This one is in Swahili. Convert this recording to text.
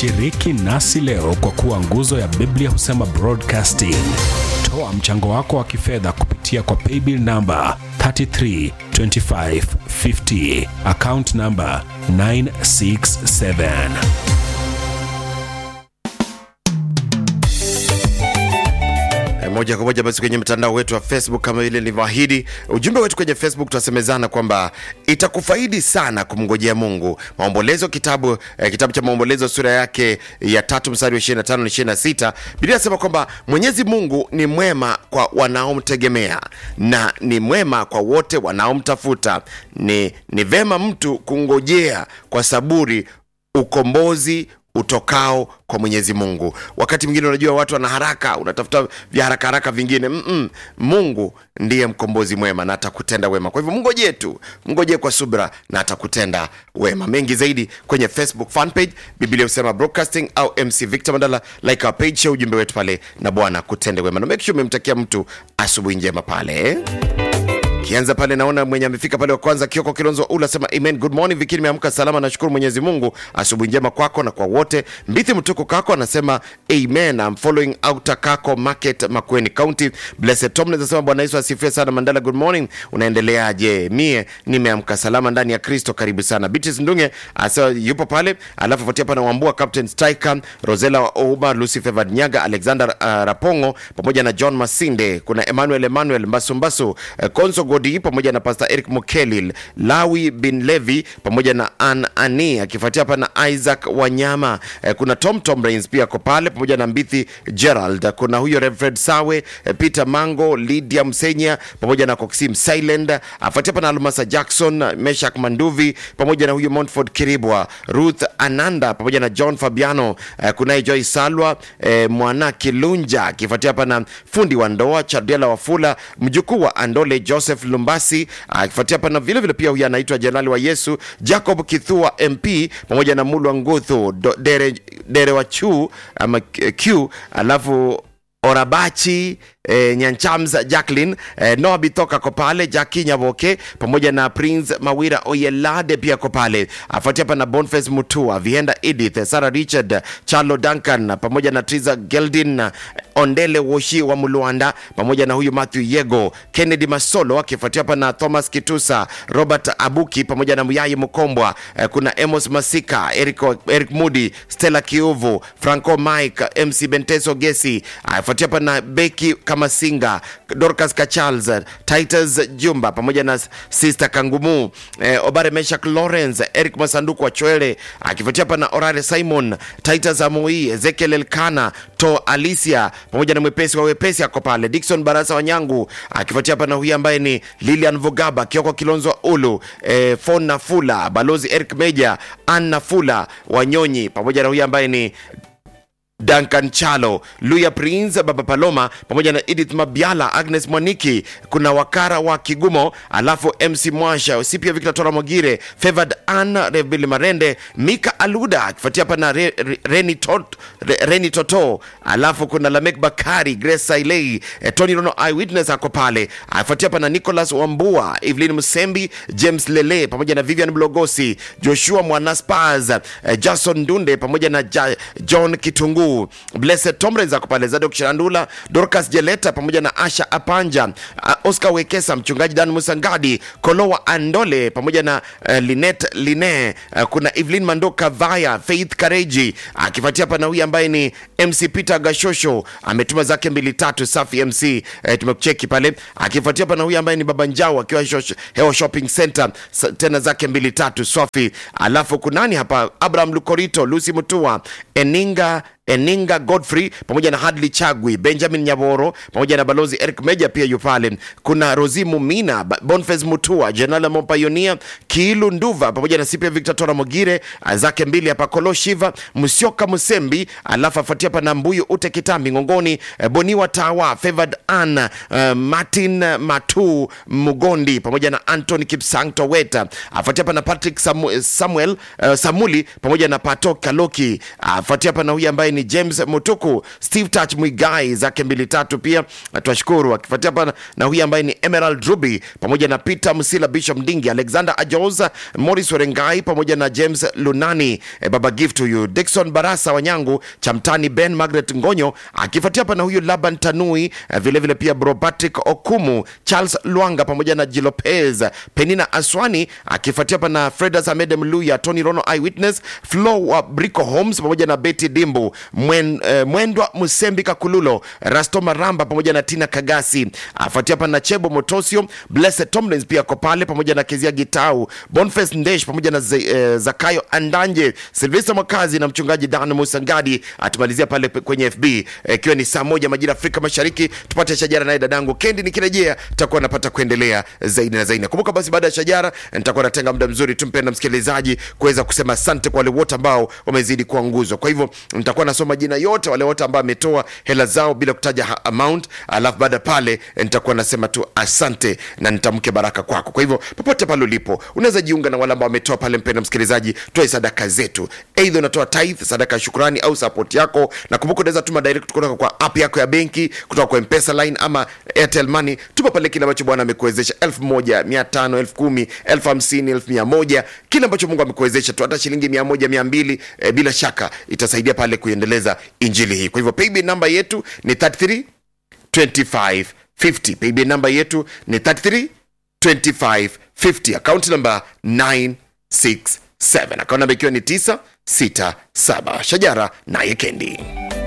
Shiriki nasi leo kwa kuwa nguzo ya Biblia husema broadcasting. Toa mchango wako wa kifedha kupitia kwa paybill namba 332550 account namba 967. E, moja kwa moja basi kwenye mtandao wetu wa Facebook kama vile nilivyoahidi, ujumbe wetu kwenye Facebook tunasemezana kwamba itakufaidi sana kumngojea Mungu. Maombolezo kitabu eh, kitabu cha Maombolezo sura yake ya tatu mstari wa 25 na 26, Biblia inasema kwamba Mwenyezi Mungu ni mwema kwa wanaomtegemea na ni mwema kwa wote wanaomtafuta. Ni, ni vema mtu kungojea kwa saburi ukombozi utokao kwa Mwenyezi Mungu. Wakati mwingine unajua watu wana haraka, unatafuta vya haraka haraka vingine. Mm-mm. Mungu ndiye mkombozi mwema na atakutenda wema. Kwa hivyo mngojee tu, mngojee kwa subra na atakutenda wema. Mengi zaidi kwenye Facebook fan page Biblia husema broadcasting au MC Victor Mandala, like our page, share ujumbe wetu pale na Bwana kutende wema, na make sure umemtakia mtu asubuhi njema pale eh? kianza pale naona mwenye amefika pale wa kwanza kioko kilonzo ula sema amen good morning viki nimeamka salama nashukuru mwenyezi mungu asubuhi njema kwako na kwa wote mbithi mtuko kako anasema amen I'm following outer kako market makweni county blessed tom anasema bwana yesu asifiwe sana mandala good morning unaendeleaje mie nimeamka salama ndani ya kristo karibu sana bitis ndunge asa yupo pale alafu fuatia pana wambua captain striker rosela wa ouma lucy favored nyaga alexander uh, rapongo pamoja na john masinde kuna emmanuel emmanuel mbasumbasu uh, konso godi pamoja na pastor eric mukelil lawi bin levi pamoja na an ani akifuatia hapa na isaac wanyama eh, kuna tom tom rains pia ako pale pamoja na mbithi gerald kuna huyo reverend sawe eh, peter mango lydia msenya pamoja na coxim silend afuatia hapa na almasa jackson meshak manduvi pamoja na huyo montford kiribwa ruth ananda pamoja na john fabiano eh, kunaye joy salwa eh, mwana kilunja akifuatia hapa na fundi wa ndoa chadela wafula mjukuu wa andole joseph lumbasi akifuatia hapa na vile vile pia huyu anaitwa jenerali wa yesu jacob kithua mp pamoja na mulwa nguthu Do- dere, dere wa chu ama q alafu orabachi E, nyanchams jacklin e, noa bitoka ko pale jaki nyaboke pamoja na prince mawira oyelade pia ko pale afuatia hapa na bonface mutua vienda edith sarah richard charlo duncan pamoja na triza geldin ondele woshi wa mulwanda pamoja na huyu matthew yego kennedy masolo akifuatia hapa na thomas kitusa robert abuki pamoja na muyai mkombwa e, kuna emos masika eric, eric mudi stella kiuvu franco mike mc benteso gesi afuatia hapa na beki kama singa dorcas kachals titus jumba pamoja na sister kangumu eh, obare meshak lawrence eric masanduku wa chwele akifuatia hapa na orare simon titus amoi ezekiel elkana to alicia pamoja na mwepesi wa wepesi ako pale dikson barasa wanyangu akifuatia hapa na huyu ambaye ni lilian vugaba kioko kilonzo ulu eh, fon nafula balozi eric meja an nafula wanyonyi pamoja na huyu ambaye ni Duncan Chalo, Luya Prince, Baba Paloma pamoja na Edith Mabiala, Agnes Mwaniki, kuna Wakara wa Kigumo, alafu MC Mwasha, Sipia Victor Tora Mogire, Favored Ann, Rebili Marende, Mika Aluda akifuatia hapa na Re, Re, Reni, Tot, Re, Reni Toto, alafu kuna Lamek Bakari, Grace Sailei, eh, Tony Rono Eyewitness ako pale, akifuatia hapa na Nicholas Wambua, Evelyn Musembi, James Lele pamoja na Vivian Blogosi, Joshua Mwanaspaz, eh, Jason Dunde pamoja na ja, John Kitungu Blessed Tomrens ako pale, Zadok Shirandula, Dorcas Jeleta pamoja na Asha Apanja, uh, Oscar Wekesa, mchungaji Dan Musangadi, Kolowa Andole pamoja na uh, Linet Line, uh, kuna Evelyn Mandoka Vaya, Faith Kareji akifuatia hapa na huyu ambaye ni MC Peter Gashosho ametuma zake mbili tatu, safi MC eh, tumekucheki pale, akifuatia hapa na huyu ambaye ni Baba Njau akiwa Shosh- Hewa Shopping Center sa- tena zake mbili tatu, safi. Alafu kunani hapa, Abraham Lukorito, Lucy Mutua, Eninga Eninga Godfrey pamoja na Hadley Chagwi, Benjamin Nyaboro pamoja na balozi Eric Meja pia yu pale. Kuna Rozimu Mina, Ba- Boniface Mutua, Jenala Mopayonia, Kiilu Nduva pamoja na Sipia Victor Tora Mogire ah, zake mbili hapa, Kolo Shiva, Musyoka Musembi, alafu afuatia hapa na Mbuyu Ute Kitambi Ngongoni, eh, Boniwa Tawa, Favored Ann, eh, Martin Matu Mugondi pamoja na Anthony Kipsang Toweta, afuatia hapa na Patrick Samu, Samuel eh, Samuli pamoja na Pato Kaloki, afuatia hapa na huyu ambaye ni ni james mutuku steve touch mwigai zake mbili tatu pia twashukuru akifuatia hapa na huyu ambaye ni emerald ruby pamoja na peter msila bishop ndingi alexander ajos morris werengai pamoja na james lunani eh, baba gift huyu dikson barasa wanyangu chamtani ben margaret ngonyo akifuatia hapa na huyu laban tanui eh, vilevile vile pia bro patrick okumu charles lwanga pamoja na jilopez penina aswani akifuatia hapa na fredas amed mluya tony rono eyewitness flo wa brico homes pamoja na betty dimbu Mwen, eh, mwendwa musembi kakululo rasto maramba pamoja na tina kagasi afuatia hapa na chebo motosio blessed tomlins pia ko pale pamoja na kezia gitau bonface ndesh pamoja na Z, eh, zakayo andanje silvester mwakazi na mchungaji dan musangadi atumalizia pale pe- kwenye fb eh, ikiwa ni saa moja majira afrika mashariki tupate shajara naye dadangu kendi nikirejea takuwa napata kuendelea zaidi na zaidi kumbuka basi baada ya shajara nitakuwa natenga muda mzuri tumpenda msikilizaji kuweza kusema asante kwa wale wote ambao wamezidi kuwa nguzo kwa hivyo nitakuwa nasoma jina yote wale wote ambao ametoa hela zao bila kutaja ha- amount alafu baada pale nitakuwa nasema tu asante na nitamke baraka kwako kwa hivyo popote pale ulipo unaweza jiunga na wale ambao wametoa pale mpenda msikilizaji toe sadaka zetu eidha unatoa tithe sadaka ya shukrani au support yako na kumbuka unaweza tuma direct kutoka kwa app yako ya benki kutoka kwa mpesa line ama airtel money tuma pale kile ambacho bwana amekuwezesha elfu moja mia tano elfu kumi elfu hamsini elfu mia moja kile ambacho mungu amekuwezesha tu hata shilingi mia moja mia mbili eh, bila shaka itasaidia pale kuendeleza injili hii kwa hivyo paybill namba yetu ni 33 25 50 paybill namba yetu ni 33 25 50 account namba 967 account namba ikiwa ni 967 shajara naye kendi